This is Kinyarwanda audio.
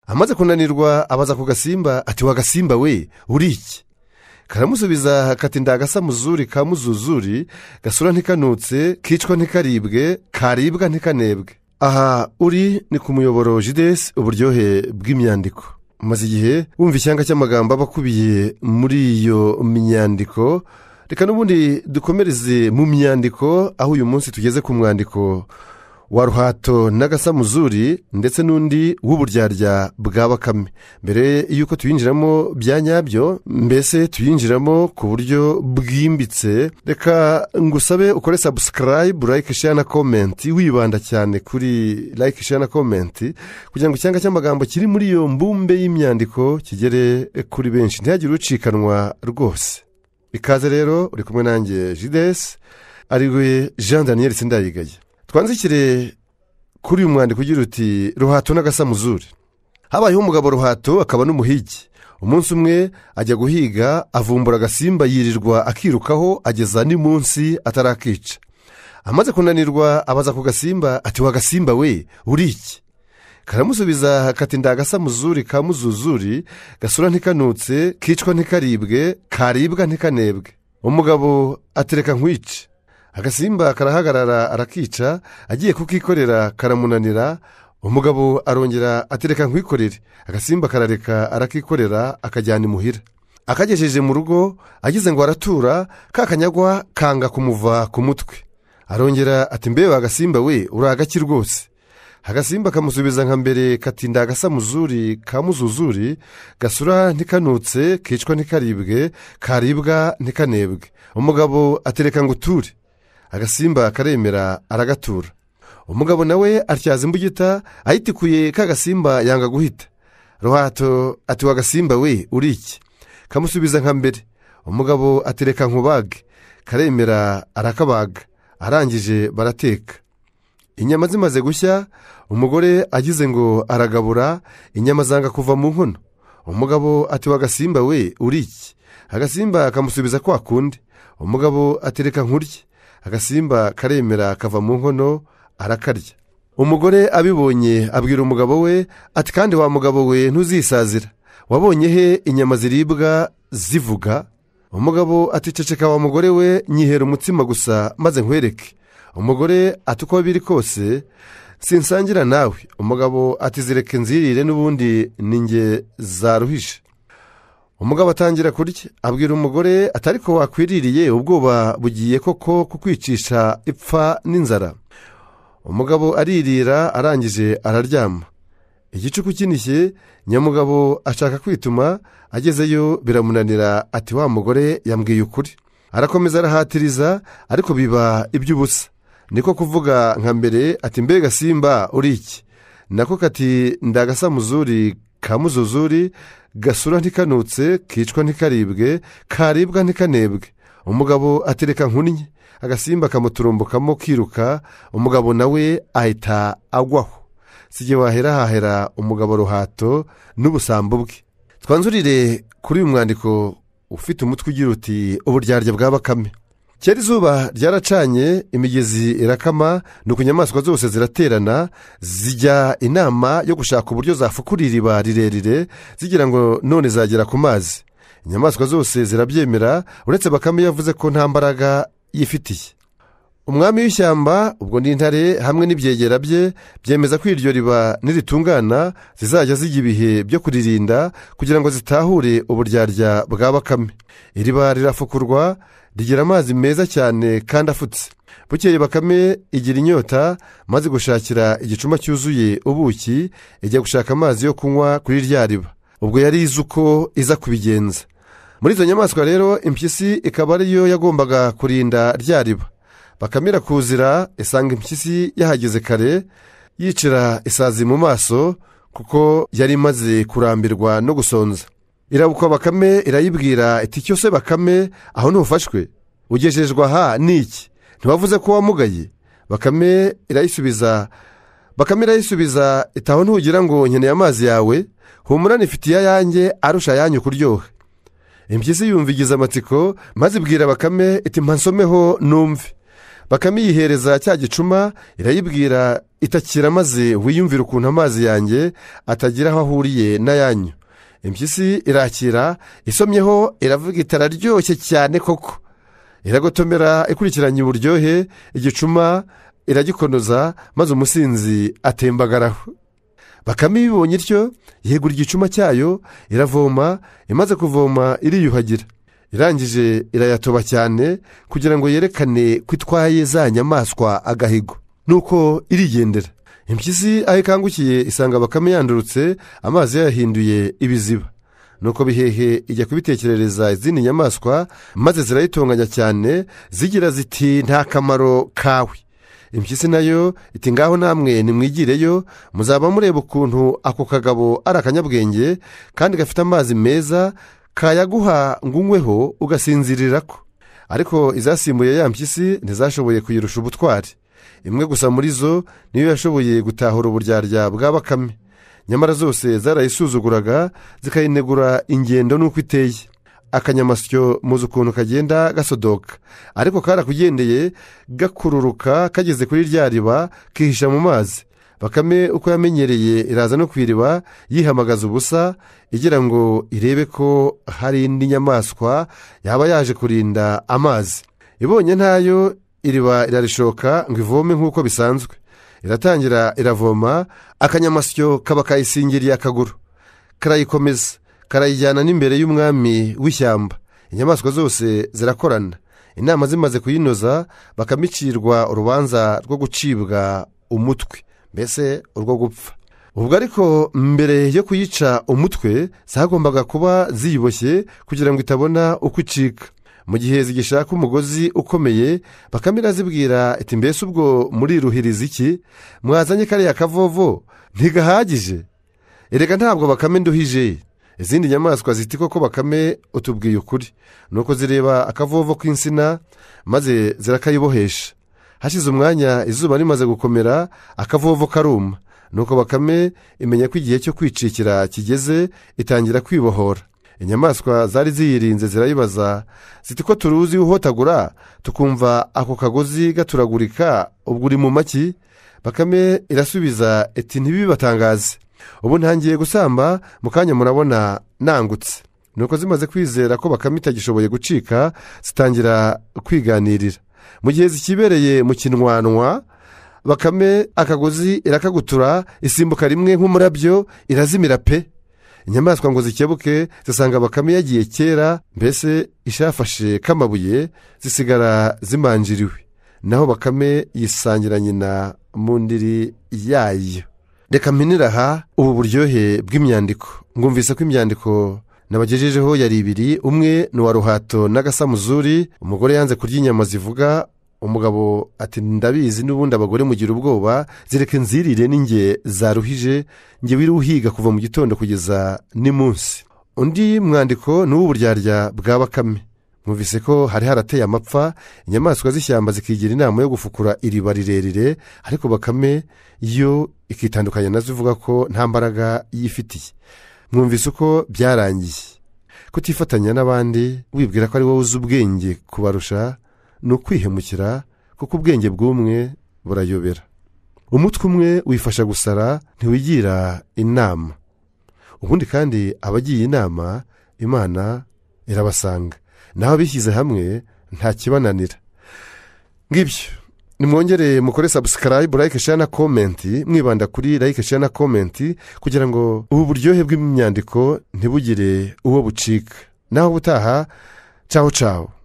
amaze kunanirwa abaza ku gasimba ati wa gasimba we uri iki karamusubiza kati ndagasa muzuri ka muzuzuri gasura ntikanutse kicwa ntikaribwe karibwa ntikanebwe aha uri ni ku muyoboro jidesi uburyohe bw'imyandiko maze igihe wumva icyanga cy'amagambo aba akubiye muri iyo myandiko reka n'ubundi dukomereze mu myandiko aho uyu munsi tugeze ku mwandiko wa ruhato n'agasamuzuri ndetse n'undi w'uburyarya bwa bakame mbere y'uko tuyinjiramo bya nyabyo mbese tuyinjiramo ku buryo bwimbitse reka ngusabe ukore sabusikarayibu like share na komenti wibanda cyane kuri like share na komenti kugira ngo icyanga cy'amagambo kiri muri iyo mbumbe y'imyandiko kigere kuri benshi ntihagire ucikanwa rwose ikaze rero uri kumwe nanjye jidesi ariwe jean daniel sindayigaye twanzikire kuri uyu mwandiko ugira uti ruhato n'agasamuzuri habayeho umugabo ruhato akaba n'umuhigi umunsi umwe ajya guhiga avumbura agasimba yirirwa akirukaho ageza n'imunsi atarakica amaze kunanirwa abaza ku gasimba ati wa gasimba we uri iki karamusubiza kati ndagasamuzuri ka muzuzuri gasura ntikanutse kicwa ntikaribwe karibwa ntikanebwe umugabo atereka nkwice agasimba karahagarara arakica agiye kukikorera karamunanira umugabo arongera atereka nkwikorere agasimba karareka arakikorera akajyana imuhira akagejeje mu rugo ageze ngo aratura kakanyagwa kanga kumuva ku mutwe arongera ati mbewe agasimba we uri agaki rwose agasimba kamusubiza nka mbere katinda agasamuzuri ka muzuzuri gasura ntikanutse kicwa ntikaribwe karibwa ntikanebwe umugabo atereka ngo uture agasimba karemera aragatura umugabo nawe atyaza imbugita ayitikuye kagasimba yanga guhita ruhato ati wa gasimba we uri iki kamusubiza nka mbere umugabo atereka nkubage karemera arakabaga arangije barateka inyama zimaze gushya umugore agize ngo aragabura inyama zanga kuva mu nkono umugabo ati wa gasimba we uri iki agasimba kamusubiza kwa kundi umugabo atereka nkurye agasimba karemera kava mu nkono arakarya umugore abibonye abwira umugabo we ati kandi wa mugabo we ntuzisazira wabonye he inyama ziribwa zivuga umugabo ati ceceka wa mugore we nyihera umutsima gusa maze nkwereke umugore ati uko biri kose sinsangira nawe umugabo ati zireke nzirire n'ubundi ninge zaruhije umugabo atangira kurya abwira umugore atari ko wakwiririye ubwoba bugiye koko kukwicisha ipfa n'inzara umugabo aririra arangije araryama igicuku kinishye nyamugabo ashaka kwituma agezeyo biramunanira ati wa mugore yambwiye ukuri arakomeza arahatiriza ariko biba iby'ubusa niko kuvuga nka mbere ati mbega simba uri iki nako kati ndagasamuzuri ka muzuzuri gasura ntikanutse kicwa ntikaribwe karibwa ntikanebwe umugabo atereka nkunnyi agasimba kamuturumbukamo kiruka umugabo nawe ahita agwaho si igihe wahera hahera umugabo ruhato n'ubusambo bwe twanzurire kuri uyu mwandiko ufite umutwe ugira uti uburyarya bwa bakame kera izuba ryaracanye imigezi irakama nuko inyamaswa zose ziraterana zijya inama yo gushaka uburyo zafukura iriba rirerire zigira ngo none zagera ku mazi inyamaswa zose zirabyemera uretse bakame yavuze ko nta mbaraga yifitiye umwami w'ishyamba ubwo n'intare hamwe n'ibyegera bye byemeza ko iryo riba niritungana zizajya zijya ibihe byo kuririnda kugira ngo zitahure uburyarya bwa bakame iriba rirafukurwa rigira amazi meza cyane kandi afutse bukeye bakame igira inyota maze gushakira igicuma cyuzuye ubuki ijya gushaka amazi yo kunywa kuri rya riba ubwo yari izi uko iza kubigenza muri izo nyamaswa rero impyisi ikaba ariyo yagombaga kurinda rya riba bakame irakuzira isanga impyisi yahageze kare yicira isazi mu maso kuko yari imaze kurambirwa no gusonza irabukwa bakame irayibwira iti icyo se bakame aho ntufashwe ugejejwe aha ni iki ntiwavuze ko wamugaye bakame irayisubiza bakame irayisubiza iti aho ntugira ngo nkeneye amazi yawe humura nifitiye ayanjye arusha ayanyu kuryoha impyisi yumva igize amatsiko maze ibwira bakame iti mpansomeho numve bakame yihereza cya gicuma irayibwira itakira maze wiyumvire ukuntu amazi yanjye atagira aho ahuriye n'ayanyu impyisi irakira isomyeho iravuga iti araryoshye cyane koko iragotomera ikurikiranye uburyohe igicuma iragikonoza maze umusinzi atembagaraho bakame ibibonye ityo yegura igicuma cyayo iravoma imaze kuvoma iriyuhagira irangije irayatoba cyane kugira ngo yerekane ko itwaye za nyamaswa agahigo nuko irigendera impyisi aho ikangukiye isanga bakame yandurutse amazi yayahinduye ibiziba nuko bihehe ijya kubitekerereza izindi nyamaswa maze zirayitonganya cyane zigira ziti nta kamaro kawe impyisi nayo iti ngaho namwe nimwigireyo muzaba mureba ukuntu ako kagabo ari akanyabwenge kandi gafite amazi meza kayaguha ngo unyweho ugasinzirira ko ariko izasimbuye ya mpyisi ntizashoboye kuyirusha ubutwari imwe gusa muri zo niyo yashoboye gutahura uburyarya bwa bakame nyamara zose zarayisuzuguraga zikayinegura ingendo n'uko iteye akanyamasyo muzi ukuntu kagenda gasodoka ariko karakugendeye gakururuka kageze kuri rya riba kihisha mu mazi bakame uko yamenyereye iraza no ku iriba yihamagaza ubusa igira ngo irebe ko hari indi nyamaswa yaba yaje kurinda amazi ibonye ntayo iriba irarishoka ngo ivome nk'uko bisanzwe iratangira iravoma akanyamasyo kaba kayisingiriye akaguru karayikomeza karayijyana n'imbere y'umwami w'ishyamba inyamaswa zose zirakorana inama zimaze kuyinoza bakamicirwa urubanza rwo gucibwa umutwe mbese urwo gupfa ubwo ariko mbere yo kuyica umutwe zagombaga kuba ziyiboshye kugira ngo itabona uko icika mu gihe zigishaka umugozi ukomeye bakame irazibwira iti mbese ubwo muriruhiriza iki mwazanye kariya kavovo ntigahagije erega ntabwo bakame nduhije izindi nyamaswa ziti koko bakame utubwiye ukuri nuko zireba akavovo k'insina maze zirakayibohesha hashize umwanya izuba rimaze gukomera akavovo karuma nuko bakame imenya ko igihe cyo kwicikira kigeze itangira kwibohora inyamaswa zari ziyirinze zirayibaza ziti ko turuzi uhotagura tukumva ako kagozi gaturagurika ubwo uri mu maki bakame irasubiza iti ntibibatangaze ubu ntangiye gusamba mu kanya murabona nangutse nuko zimaze kwizera ko bakame itagishoboye gucika zitangira kwiganirira mu gihe zikibereye mu kinwanwa bakame akagozi irakagutura isimbuka rimwe nk'umurabyo irazimira pe inyamaswa ngo zikebuke zisanga bakame yagiye kera mbese ishafashe k'amabuye zisigara zimanjiriwe naho bakame yisangira nyina mu ndiri yayo reka mpinira aha ubu buryohe bw'imyandiko mwumvise ko imyandiko nabagejejeho yari ibiri umwe ni uwa ruhato n'agasamuzuri umugore yanze kurya inyama zivuga umugabo ati ndabizi n'ubundi abagore mugira ubwoba zireke nzirire n'inge zaruhije nge wiri uhiga kuva mu gitondo kugeza ni munsi undi mwandiko ni uw'uburyarya bwa bakame mwumvise ko hari harateye amapfa inyamaswa z'ishyamba zikigira inama yo gufukura iriba rirerire ariko bakame yo ikitandukanya nazo ivuga ko nta mbaraga yifitiye mwumvise uko byarangiye kutifatanya n'abandi wibwira ko ari wowe uzi ubwenge kubarusha ni ukwihemukira kuko ubwenge bw'umwe burayobera umutwe umwe wifasha gusara ntiwigira inama ubundi kandi abagiye inama imana irabasanga naho abishyize hamwe ntakibananira ngibyo nimwongere mukore sabusikarayibu like share na komenti mwibanda kuri like share na komenti kugira ngo ubu buryohe bw'imyandiko ntibugire uwo bucika naho ubutaha caho caho